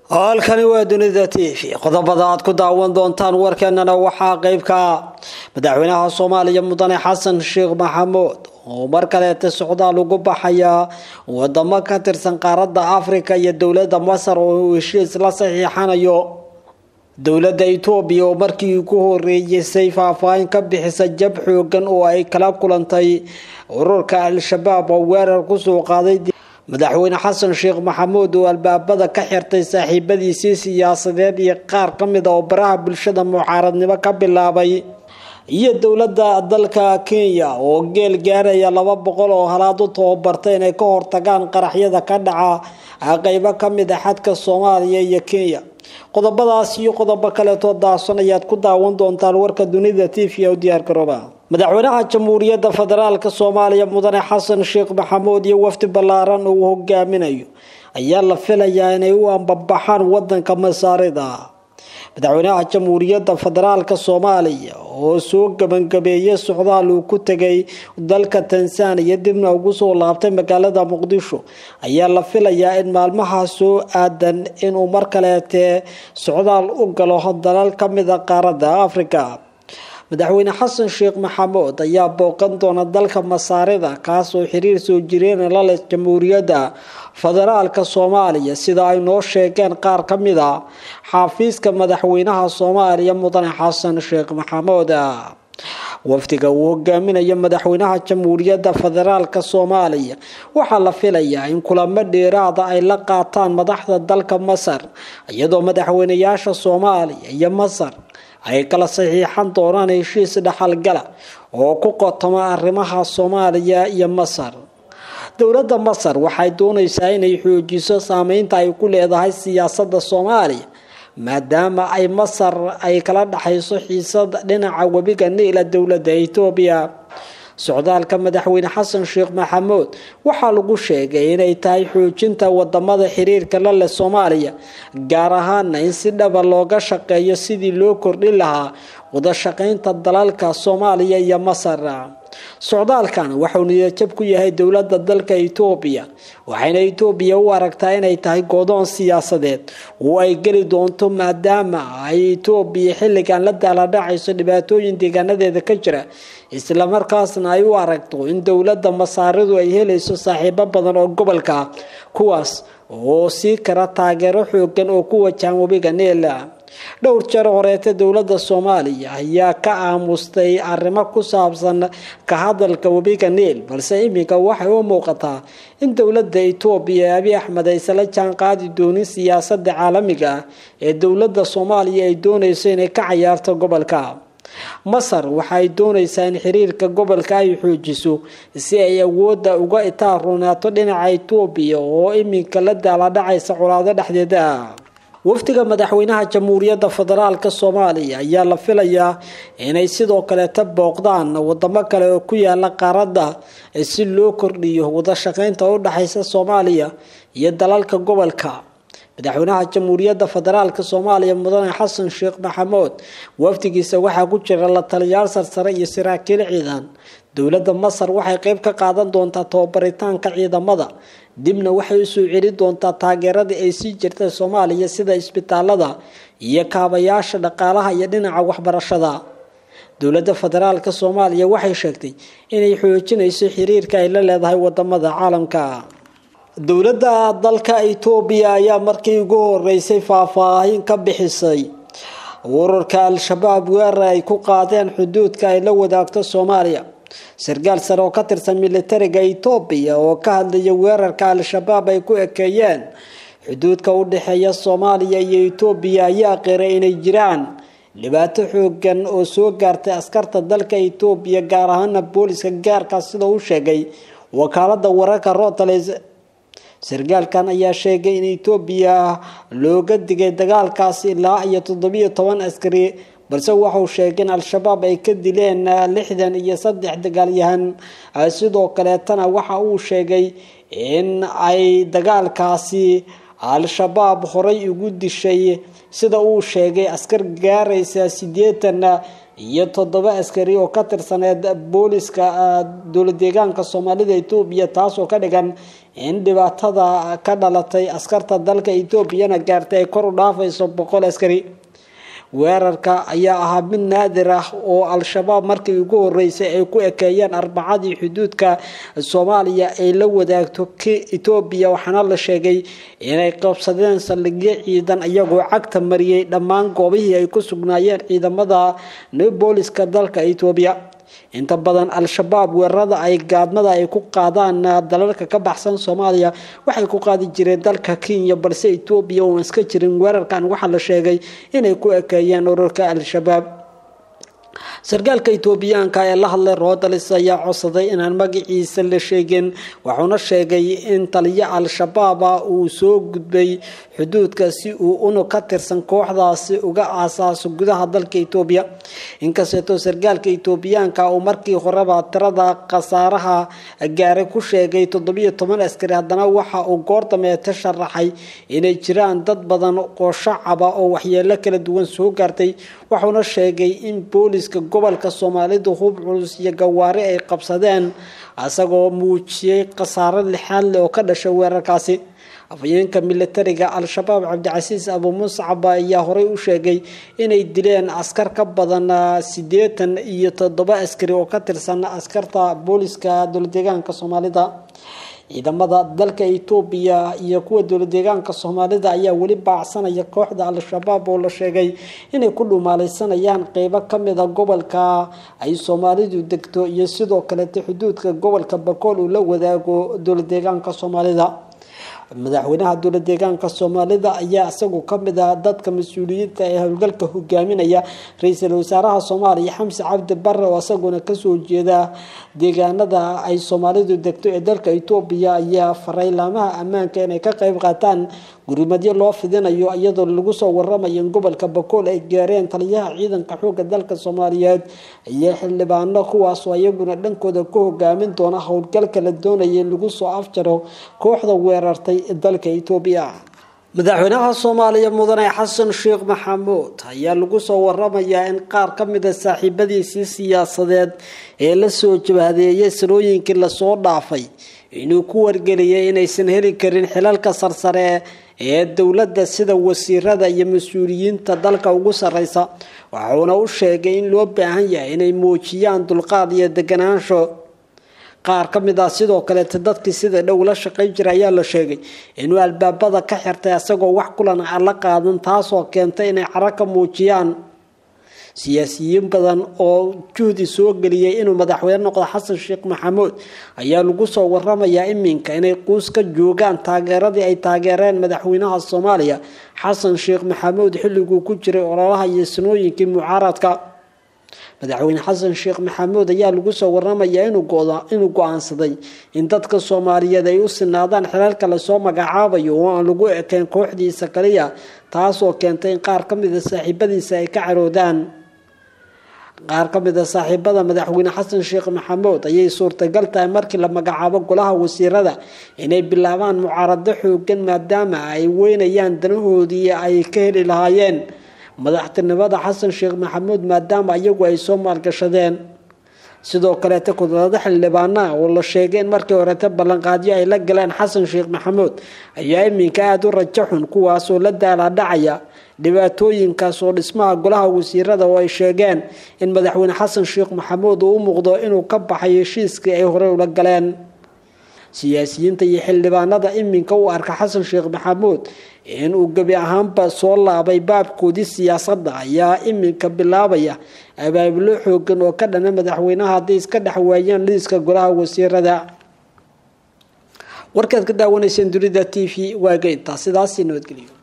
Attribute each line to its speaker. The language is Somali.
Speaker 1: halkani waa dunida t v qodobada aad ku daawan doontaan warkeenana waxaa qeybka madaxweynaha soomaaliya mudane xasan sheekh maxamuud oo mar kaleeta socdaal ugu baxaya wadamo ka tirsan qaaradda africa iyo dowladda masar oo uu heshiis la saxiixanayo dowladda etoobiya oo markii ugu horeeysay faahfaahin ka bixisa jab xoogan oo ay kala kulantay ururka al-shabaab oo weerar kusoo qaaday madaxweyne xasan sheekh maxamuud oo albaabada ka xirtay saaxiibadiisii siyaasadeed iyo qaar ka mid a oo baraha bulshada mucaaradnimo ka bilaabay iyo dowladda dalka kenya oo geel gaaraya laba boqol oo halaad u tababartay inay ka hortagaan qaraxyada ka dhaca qeybo ka mid a xadka soomaaliya iyo kenya qodobadaas iyo qodobo kaleetoo daason ayaad ku daawan doontaan warka dunida t v u diyaar garooba madaxweynaha jamhuuriyadda federaalk soomaaliya mudane xasan sheekh maxamuud iyo wafdi ballaaran uu hogaaminayo ayaa la filayaa inay u ambabaxaan wadanka masaarida madaxweynaha jamhuuriyadda federaalk soomaaliya oo soo gebangabeeyay socdaal uu ku tegay dalka tanzaniya dibna ugu soo laabtay magaalada muqdisho ayaa la filayaa in maalmaha soo aadan inuu mar kaleetee socdaal u galo dalal ka mid a qaaradda africa madaxweyne xasan sheekh maxamuud ayaa booqan doona dalka masaarida kaasoo xiriir soo jireen la leh jamhuuriyadda federaalka soomaaliya sida ay noo sheegeen qaar ka mid a xafiiska madaxweynaha soomaaliya mudane xasan sheekh maxamuud wafdiga uu hogaaminayo madaxweynaha jamhuuriyadda federaalka soomaaliya waxaa la filayaa in kulamo dheeraada ay la qaataan madaxda dalka masar iyadoo madaxweynayaasha soomaaliya iyo masar ay kala saxiixan doonaan heshiis dhaxalgala oo ku qotoma arrimaha soomaaliya iyo masar dowladda masar waxay doonaysaa inay xoojiso saameynta ay ku leedahay siyaasadda soomaaliya maadaama ay masar ay kala dhaxayso xiisad dhinaca webiga niila dowladda etoobiya socdaalka madaxweyne xasan sheekh maxamuud waxaa lagu sheegay inay tahay xoojinta wadamada xiriirka la leh soomaaliya gaar ahaana in si dhaba looga shaqeeyo sidii loo kordhin lahaa wadashaqeynta dalalka soomaaliya iyo masar socdaalkan waxauu niyadjab ku yahay dowladda dalka etoobiya waxayna etoobiya u aragtaa inay tahay godoon siyaasadeed oo ay geli doonto maadaama ay etoobiya xilligan la daaladhacayso dhibaatooyin deegaanadeeda ka jira islamarkaasna ay u aragto in dowladda masaaridu ay helayso saaxiibo badan oo gobolka kuwaas oo sii kara taageero xoogan oo ku wajahan webiga neela dhowr jeer horeeta dowladda soomaaliya ayaa ka aamustay arrimo ku saabsan ka hadalka webiga niil balse iminka waxay u muuqataa in dowladda etoobiya ee abi axmed aysala jaan qaadi doonin siyaasadda caalamiga ah ee dowladda soomaaliya ay doonayso inay ka cayaarto gobolka masar waxaay doonaysaa in xiriirka gobolka ay xoojiso si ay awoodda uga itaarunaato dhinaca etoobiya oo iminka la daaladhacaysa colaado dhexdeeda ah wafdiga madaxweynaha jamhuuriyadda federaalk soomaaliya ayaa la filayaa inay sidoo kaleeta booqdaan wadamo kale oo ku yaala qaaradda si loo kordhiyo wadashaqeynta u dhexaysa soomaaliya iyo dalalka gobolka madaxweynaha jamhuuriyadda federaalk soomaaliya mudane xasan sheekh maxamuud wafdigiisa waxaa ku jira la taliyaal sarsare iyo saraakiil ciidan dowladda masar waxay qeyb ka qaadan doontaa tababaritaanka ciidamada dibna waxay usoo celi doontaa taageeradii ay sii jirtay soomaaliya sida isbitaalada iyo kaabayaasha dhaqaalaha iyo dhinaca waxbarashada dowladda federaalk soomaaliya waxay sheegtay inay xoojinayso xiriirka ay la leedahay wadamada caalamka dowladda dalka etoobiya ayaa markii ugu horeysay faahfaahin ka bixisay ururka al-shabaab weerar ay ku qaadeen xuduudka ay la wadaagto soomaaliya sarkaal sare oo ka tirsan militariga etoobiya oo ka hadlaya weerarka al-shabaab ay ku ekeeyeen xuduudka u dhexeeya soomaaliya iyo etoobiya ayaa qiray inay jiraan dhibaato xoogan oo soo gaartay askarta dalka etoobiya gaar ahaana booliska gaarka sida uu sheegay wakaalada wararka routers sarkaalkan ayaa sheegay in etoobiya looga digay dagaalkaas ilaa iyo toddobiyo toban askari balse waxauu sheegay in al-shabaab ay ka dileen lixdan iyo saddex dagaalyahan sidoo kaleetana waxa uu sheegay in ay dagaalkaasi al-shabaab horay ugu dishay sida uu sheegay askar gaaraysa siddeetan iyo toddoba askari oo ka tirsaneed booliska dowla deegaanka soomaalida etoobiya taasoo ka dhigan in dhibaatada ka dhalatay askarta dalka etoobiyana gaartay ay kor u dhaafayso boqol askari weerarka ayaa ahaa mid naadir ah oo al-shabaab markii ugu horeysay ay ku ekeeyeen arbacadii xuduudka soomaaliya ay la wadaagto etoobiya waxaana la sheegay inay qabsadeen saldhigyo ciidan iyagoo cagta mariyey dhammaan goobihii ay ku sugnaayeen ciidamada booliska dalka etoobiya inta badan al-shabaab weerarada ay gaadmada ay ku qaadaan dalalka ka baxsan soomaaliya waxay ku qaadi jireen dalka kenya balse etoobiya uan iska jirin weerarkan waxaa la sheegay inay ku ekeeyeen ururka al-shabaab sarkaalka etoobiyaanka ee la hadlay rodalis ayaa codsaday inaan magaciisa la sheegin wuxuuna sheegay in taliyo al-shabaaba uu soo gudbay xuduudka si uu unug ka tirsan kooxdaasi uga aasaaso gudaha dalka etoobiya inkasteetoo sarkaalka etoobiyaanka uu markii horeba tirada khasaaraha gaaray ku sheegay toddobiyo toban askari haddana waxa uu goor dameete sharaxay inay jiraan dad badan oo shacaba oo waxyeelo kala duwan soo gaartay wuxuuna sheegay in booliska gobolka soomaalidu hub culus iyo gawaari ay qabsadeen isagoo muujiyey khasaaro lixaad leh oo ka dhashay weerarkaasi afhayeenka militariga al-shabaab cabdicasiis abu muscab ayaa horey u sheegay inay dileen askar ka badan siddeetan iyo toddoba askari oo ka tirsan askarta booliska dowladeegaanka soomaalida ciidamada dalka etoobiya iyo kuwa dowladeegaanka soomaalida ayaa weli baacsanaya kooxda al-shabaab oo la sheegay inay ku dhumaalaysanayaan qeybo kamida gobolka ay soomaalidu degto iyo sidoo kalete xuduudka gobolka bakool uu la wadaago dowladeegaanka soomaalida madaxweynaha dowla deegaanka soomaalida ayaa isagu kamid ah dadka mas-uuliyiinta ee howlgalka hogaaminaya ra-iisul wasaaraha soomaaliya xamse cabdi bare oo isaguna kasoo jeeda deegaanada ay soomaalidu degto ee dalka etoobiya ayaa faray laamaha ammaanka inay ka qeyb qaataan gurimadyo loo fidinayo iyadoo lagu soo waramayo in gobolka bakool ay gaareen taliyaha ciidanka xooga dalka soomaaliyeed iyo xildhibaano kuwaasoo iyaguna dhankooda ku hogaamin doona howlgalka la doonaya in lagu soo afjaro kooxda weerartay dalka etoobiya madaxweynaha soomaaliya mudane xasan sheekh maxamuud ayaa lagu soo waramayaa in qaar ka mida saaxiibadiisii siyaasadeed ee lasoo jabhadeeyay sanooyinkii lasoo dhaafay inuu ku wargeliyay inaysan heli karin xilalka sarsare ee dowladda sida wasiirada iyo mas-uuliyiinta dalka ugu sareysa wuxuuna u sheegay in loo baahan yahay inay muujiyaan dulqaad iyo deganaansho qaar ka mid ah sidoo kaleeta dadkii sida dhow la shaqayn jira ayaa la sheegay inuu albaabada ka xirtay isagoo wax kulan aan la qaadan taasoo keentay inay caro ka muujiyaan siyaasiyiin badan oo juhdi soo geliyay inuu madaxweyne noqdo xasan sheekh maxamuud ayaa lagu soo waramayaa iminka inay quus ka joogaan taageeradii ay taageereen madaxweynaha soomaaliya xasan sheekh maxamuud xilliguu ku jiray ololaha iyo sanooyinkii mucaaradka madaxweyne xasan sheekh maxamuud ayaa lagu soo waramayaa inuu go-aansaday in dadka soomaaliyeed ay u sinaadaan xilalka lasoo magacaabayo oo aan lagu ekeyn kooxdiisa kaliya taasoo keentay in qaar ka mida saaxiibadiisa ay ka caroodaan qaar ka mid a saaxiibada madaxweyne xasan sheekh maxamuud ayay suurtagal tahay markii la magacaabo golaha wasiirada inay bilaabaan mucaarado xoogan maadaama ay weynayaan danahoodii ay ka heli lahaayeen madaxtinimada xasan sheekh maxamuud maadaama iyagu ay soo maalgashadeen sidoo kaleeta kudlado xildhibaanaha oo la sheegay in markii horete ballanqaadyo ay la galeen xasan sheekh maxamuud ayaa iminka aada u rajo xun kuwaasoo la daalaadhacaya dhibaatooyinkaas oo dhismaha golaha wasiirada oo ay sheegeen in madaxweyne xasan sheekh maxamuud uu u muuqdo inuu ka baxay heshiiskii ay horey ula galeen siyaasiyiinta iyo xildhibaanada iminka u arka xasan sheekh maxamuud inuu gebi ahaanba soo laabay baabkoodii siyaasadda ayaa iminka bilaabaya abaabulo xoogan oo ka dhana madaxweynaha hadday iska dhex waayaan liiska golaha wasiirada warkaad ka daawanayseen dunida t v waaga intaa sidaasi nabadgelyo